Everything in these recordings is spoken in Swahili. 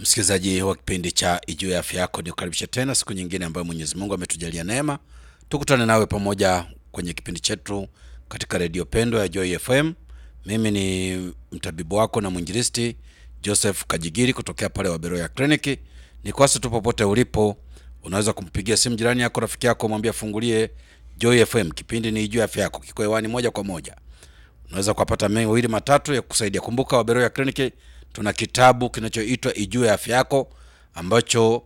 Msikilizaji wa kipindi cha Ijue ya Afya Yako, nikukaribisha tena siku nyingine ambayo Mwenyezi Mungu ametujalia neema, tukutane nawe pamoja kwenye kipindi chetu katika redio pendo ya Joy FM. Mimi ni mtabibu wako na mwinjilisti Joseph Kajigiri kutokea pale Waberoya Kliniki. Ni kwasi tu popote ulipo, unaweza kumpigia simu jirani yako, rafiki yako, mwambie afungulie Joy FM. Kipindi ni Ijue ya Afya Yako, kiko hewani moja kwa moja unaweza kupata mawili matatu ya kusaidia. Kumbuka Waberoya Kliniki tuna kitabu kinachoitwa Ijue Afya Yako ambacho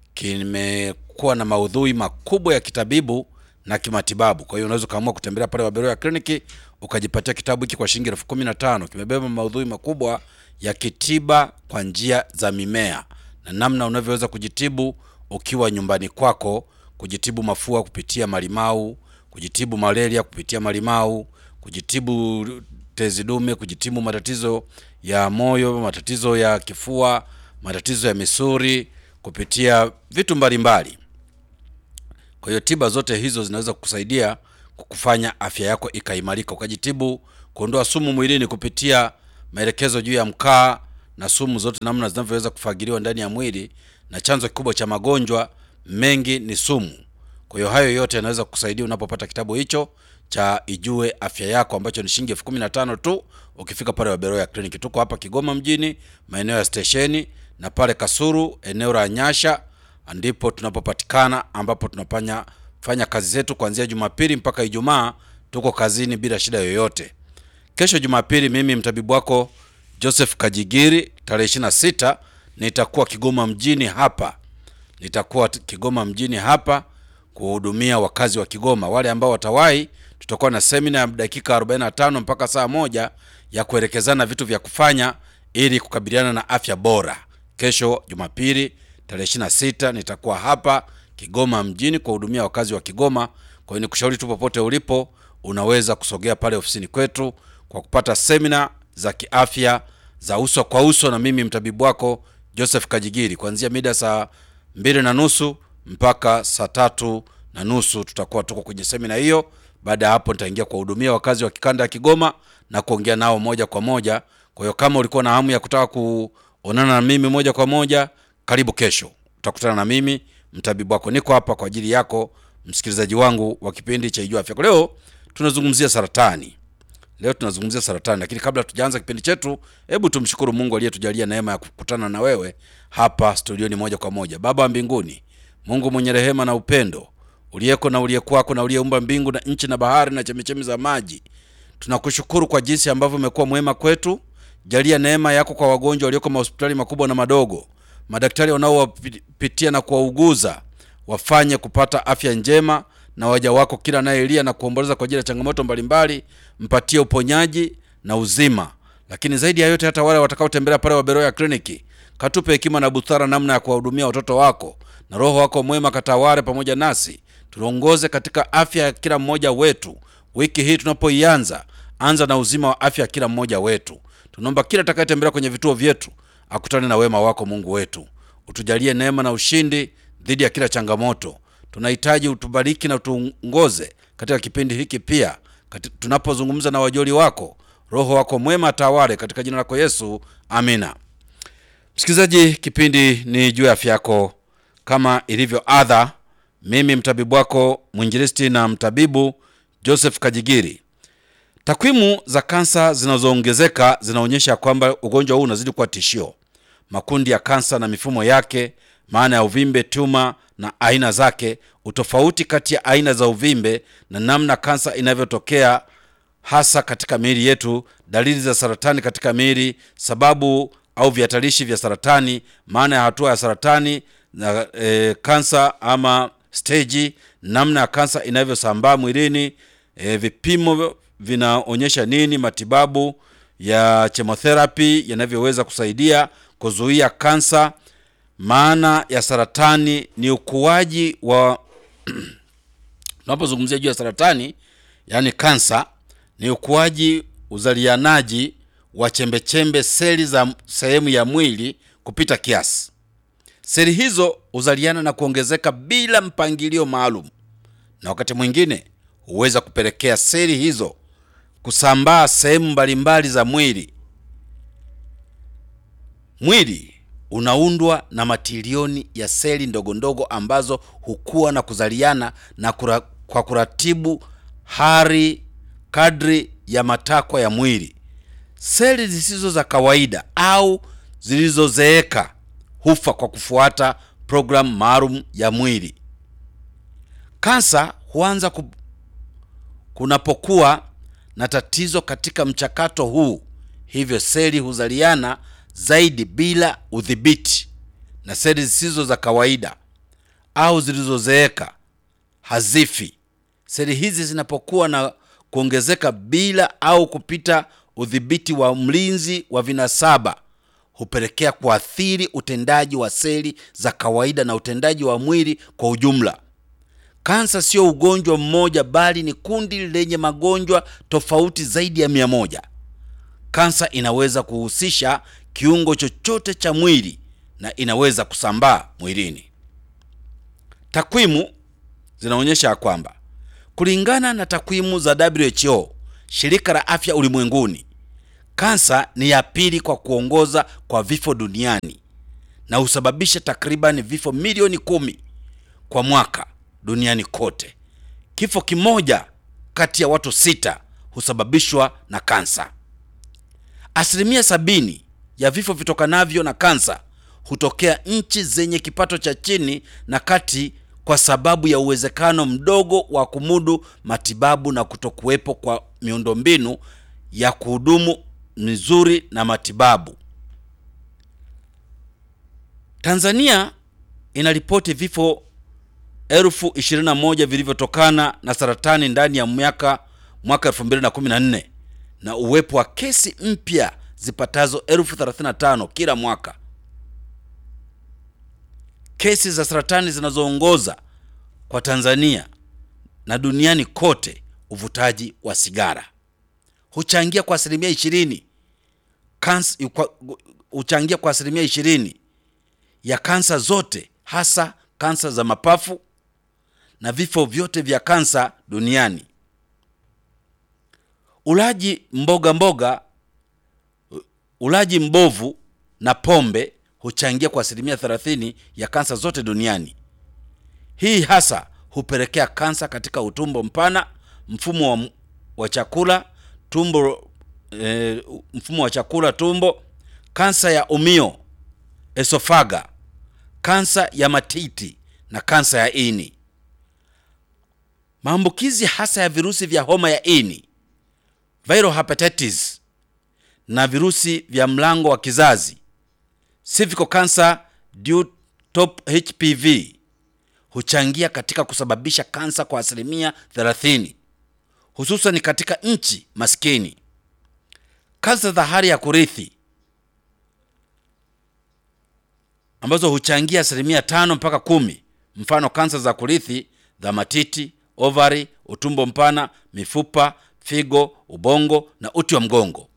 kimekuwa na maudhui makubwa ya kitabibu na kimatibabu. Kwa hiyo unaweza ukaamua kutembelea pale Waberoya Kliniki ukajipatia kitabu hiki kwa shilingi elfu kumi na tano. Kimebeba maudhui makubwa ya kitiba kwa njia za mimea na namna unavyoweza kujitibu ukiwa nyumbani kwako, kujitibu mafua kupitia malimau, kujitibu malaria kupitia malimau kujitibu tezi dume, kujitibu matatizo ya moyo, matatizo ya kifua, matatizo ya misuli kupitia vitu mbalimbali. Kwa hiyo tiba zote hizo zinaweza kukusaidia kukufanya afya yako ikaimarika, ukajitibu kuondoa sumu mwilini kupitia maelekezo juu ya mkaa na sumu zote, namna zinavyoweza kufagiliwa ndani ya mwili, na chanzo kikubwa cha magonjwa mengi ni sumu. Kwa hiyo hayo yote yanaweza kukusaidia unapopata kitabu hicho cha Ijue Afya Yako ambacho ni shilingi elfu kumi na tano tu ukifika pale Waberoya Kliniki. Tuko hapa Kigoma mjini maeneo ya stesheni na pale Kasuru eneo la Nyasha ndipo tunapopatikana, ambapo tunafanya fanya kazi zetu kuanzia Jumapili mpaka Ijumaa. Tuko kazini bila shida yoyote. Kesho Jumapili, mimi mtabibu wako Joseph Kajigiri, tarehe 26 nitakuwa Kigoma mjini hapa, nitakuwa Kigoma mjini hapa kuhudumia wakazi wa Kigoma. Wale ambao watawahi, tutakuwa na semina ya dakika 45 mpaka saa moja ya kuelekezana vitu vya kufanya ili kukabiliana na afya bora. Kesho Jumapili tarehe 26 nitakuwa hapa Kigoma mjini kuhudumia wakazi wa Kigoma. Kwa hiyo nikushauri tu, popote ulipo, unaweza kusogea pale ofisini kwetu kwa kupata semina za kiafya za uso kwa uso na mimi mtabibu wako Joseph Kajigiri kuanzia mida saa mbili na nusu mpaka saa tatu na nusu tutakuwa tuko kwenye semina hiyo. Baada ya hapo, nitaingia kuwahudumia wakazi wa kikanda ya Kigoma na kuongea nao moja kwa moja. Kwa hiyo kama ulikuwa na hamu ya kutaka kuonana na mimi moja kwa moja, karibu kesho, utakutana na mimi mtabibu wako. Niko hapa kwa ajili yako, msikilizaji wangu wa kipindi cha Ijue Afya. Leo tunazungumzia saratani. Leo tunazungumzia saratani, lakini kabla tujaanza kipindi chetu, hebu tumshukuru Mungu aliyetujalia neema ya kukutana na wewe hapa studioni moja kwa moja. Baba wa mbinguni, Mungu mwenye rehema na upendo, uliyeko na uliyekwako na uliyeumba mbingu na nchi na bahari na chemichemi za maji, tunakushukuru kwa jinsi ambavyo umekuwa mwema kwetu. Jalia neema yako kwa wagonjwa walioko mahospitali makubwa na madogo, madaktari wanaowapitia na kuwauguza, wafanye kupata afya njema, na waja wako kila anayelia na kuomboleza kwa ajili ya changamoto mbalimbali, mpatie uponyaji na uzima. Lakini zaidi ya yote, hata wale watakaotembelea pale Waberoya Kliniki, katupe hekima na busara namna ya kuwahudumia watoto wako na Roho wako mwema katawale pamoja nasi, tuongoze katika afya ya kila mmoja wetu. Wiki hii tunapoianza, anza na uzima wa afya ya kila mmoja wetu. Tunaomba kila atakayetembelea kwenye vituo vyetu akutane na wema wako. Mungu wetu, utujalie neema na ushindi dhidi ya kila changamoto. Tunahitaji utubariki na utuongoze katika kipindi hiki pia, tunapozungumza na wajoli wako. Roho wako mwema atawale katika jina lako Yesu, amina. Msikilizaji, kipindi ni juu ya afya yako kama ilivyo adha, mimi mtabibu wako mwinjilisti na mtabibu Joseph Kajigiri. Takwimu za kansa zinazoongezeka zinaonyesha kwamba ugonjwa huu unazidi kuwa tishio. Makundi ya kansa na mifumo yake, maana ya uvimbe, tuma na aina zake, utofauti kati ya aina za uvimbe na namna kansa inavyotokea hasa katika miili yetu, dalili za saratani katika miili, sababu au vihatarishi vya saratani, maana ya hatua ya saratani na e, kansa ama stage, namna ya kansa inavyosambaa mwilini, e, vipimo vinaonyesha nini, matibabu ya chemotherapy yanavyoweza kusaidia kuzuia kansa. Maana ya saratani ni ukuaji wa tunapozungumzia juu ya saratani, yani kansa, ni ukuaji, uzalianaji wa chembechembe seli za sehemu ya mwili kupita kiasi. Seli hizo huzaliana na kuongezeka bila mpangilio maalum, na wakati mwingine huweza kupelekea seli hizo kusambaa sehemu mbalimbali za mwili. Mwili unaundwa na matilioni ya seli ndogo ndogo ambazo hukua na kuzaliana na kura, kwa kuratibu hari kadri ya matakwa ya mwili. Seli zisizo za kawaida au zilizozeeka hufa kwa kufuata programu maalum ya mwili. Kansa huanza ku, kunapokuwa na tatizo katika mchakato huu, hivyo seli huzaliana zaidi bila udhibiti, na seli zisizo za kawaida au zilizozeeka hazifi. Seli hizi zinapokuwa na kuongezeka bila au kupita udhibiti wa mlinzi wa vinasaba hupelekea kuathiri utendaji wa seli za kawaida na utendaji wa mwili kwa ujumla. Kansa sio ugonjwa mmoja bali ni kundi lenye magonjwa tofauti zaidi ya mia moja. Kansa inaweza kuhusisha kiungo chochote cha mwili na inaweza kusambaa mwilini. Takwimu zinaonyesha ya kwamba kulingana na takwimu za WHO, shirika la afya ulimwenguni, kansa ni ya pili kwa kuongoza kwa vifo duniani na husababisha takriban vifo milioni kumi kwa mwaka duniani kote. Kifo kimoja kati ya watu sita husababishwa na kansa. Asilimia sabini ya vifo vitokanavyo na kansa hutokea nchi zenye kipato cha chini na kati, kwa sababu ya uwezekano mdogo wa kumudu matibabu na kutokuwepo kwa miundombinu ya kuhudumu mizuri na matibabu. Tanzania inaripoti vifo elfu ishirini na moja vilivyotokana na saratani ndani ya miaka mwaka 2014 na uwepo wa kesi mpya zipatazo elfu 35 kila mwaka. Kesi za saratani zinazoongoza kwa Tanzania na duniani kote, uvutaji wa sigara huchangia kwa asilimia ishirini kansa, huchangia kwa asilimia ishirini ya kansa zote, hasa kansa za mapafu na vifo vyote vya kansa duniani. Ulaji mboga mboga, ulaji mbovu na pombe huchangia kwa asilimia 30 ya kansa zote duniani. Hii hasa hupelekea kansa katika utumbo mpana, mfumo wa, wa chakula tumbo, e, mfumo wa chakula tumbo, kansa ya umio esofaga, kansa ya matiti na kansa ya ini. Maambukizi hasa ya virusi vya homa ya ini, viral hepatitis na virusi vya mlango wa kizazi cervical cancer due top HPV huchangia katika kusababisha kansa kwa asilimia 30 hususan katika nchi maskini. Kansa za hali ya kurithi ambazo huchangia asilimia tano mpaka kumi, mfano kansa za kurithi za matiti, ovari, utumbo mpana, mifupa, figo, ubongo na uti wa mgongo.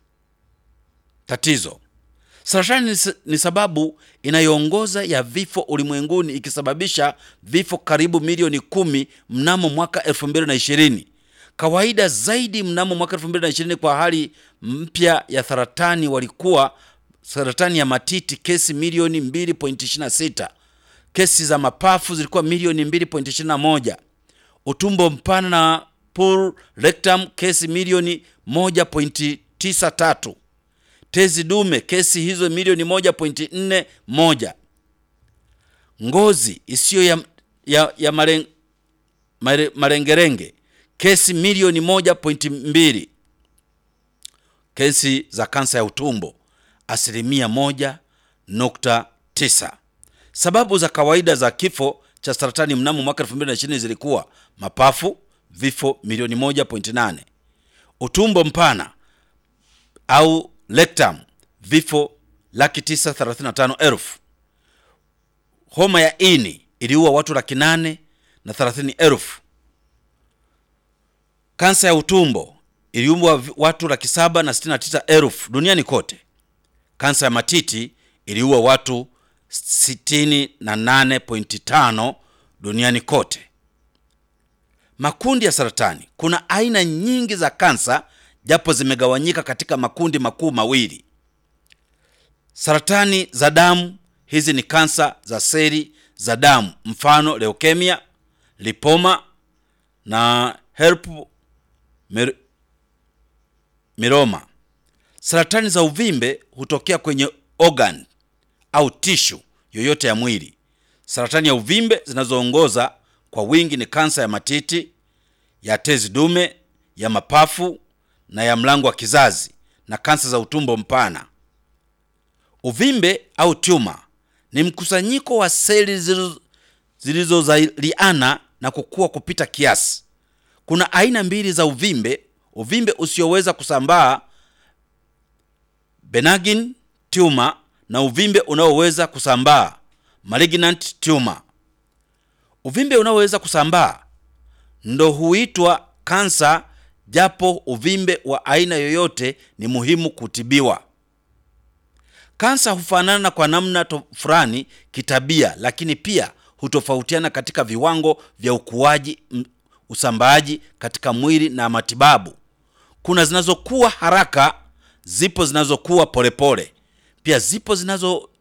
Tatizo Saratani ni sababu inayoongoza ya vifo ulimwenguni ikisababisha vifo karibu milioni kumi mnamo mwaka 2020. Kawaida zaidi mnamo mwaka 2020 kwa hali mpya ya saratani walikuwa saratani ya matiti kesi milioni 2.26, kesi za mapafu zilikuwa milioni 2.21, utumbo mpana na pull rectum kesi milioni 1.93 tezi dume kesi hizo milioni moja pointi nne moja. Ngozi isiyo ya, ya, ya maren, mare, marengerenge kesi milioni moja pointi mbili. Kesi za kansa ya utumbo asilimia moja nukta tisa. Sababu za kawaida za kifo cha saratani mnamo mwaka 2020 zilikuwa mapafu vifo milioni moja pointi nane, utumbo mpana au rectum vifo laki tisa thelathini na tano elfu. Homa ya ini iliua watu laki nane na thelathini elfu. Kansa ya utumbo iliua watu laki saba na sitini na tisa elfu duniani kote. Kansa ya matiti iliua watu sitini na nane pointi tano duniani kote. Makundi ya saratani. Kuna aina nyingi za kansa japo zimegawanyika katika makundi makuu mawili. Saratani za damu, hizi ni kansa za seli za damu, mfano leukemia, lipoma na herp mir, miroma. Saratani za uvimbe hutokea kwenye organ au tishu yoyote ya mwili. Saratani ya uvimbe zinazoongoza kwa wingi ni kansa ya matiti, ya tezi dume, ya mapafu na ya mlango wa kizazi na kansa za utumbo mpana. Uvimbe au tuma ni mkusanyiko wa seli zilizo- zilizozaliana na kukua kupita kiasi. Kuna aina mbili za uvimbe: uvimbe usioweza kusambaa benign tumor na uvimbe unaoweza kusambaa malignant tumor. Uvimbe unaoweza kusambaa ndo huitwa kansa, japo uvimbe wa aina yoyote ni muhimu kutibiwa. Kansa hufanana kwa namna to- fulani kitabia, lakini pia hutofautiana katika viwango vya ukuaji, m- usambaaji katika mwili na matibabu. Kuna zinazokuwa haraka, zipo zinazokuwa polepole, pia zipo zinazo